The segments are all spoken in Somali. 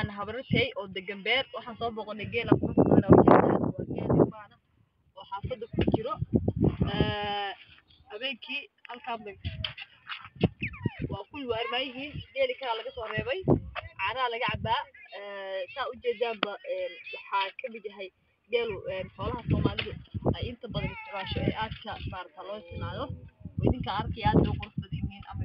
waana habarashay oo degan beer waxaan soo booqanay geela quruxda badan oo ujeedaan waa geel ilmaana oo xaafada ku jiro habeenkii halkaan bay waa kuwii waa armaayihiin geeli kalaa laga soo reebay caanaha laga cabaa saa ujeedaanba waxaa kamid yahay geelu xoolaha soomaalidu ay inta badan isticmaasho ee aadka maarata loo isticmaalo oo idinka arkaya aad bay u qurux badan yihiin ama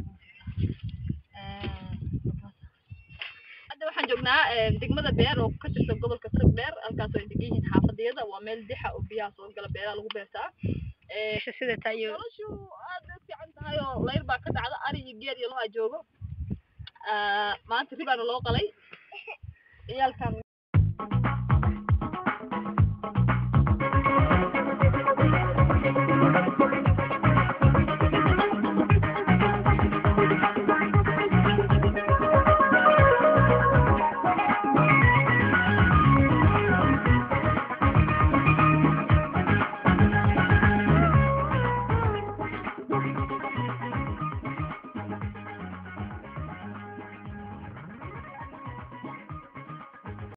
hadda waxaan joognaa degmada beer oo ka tirsan gobolka tag beer halkaas oo ay degan yihiin xaafadiyada waa meel dixa oo biyaha soo gala beeraha lagu beertaa sida tayo noloshu aad bay u fiican tahay oo layr baa ka dhacda ari iyo geel iyo loha joogo maanta ribaana loo qalay ciyaalkan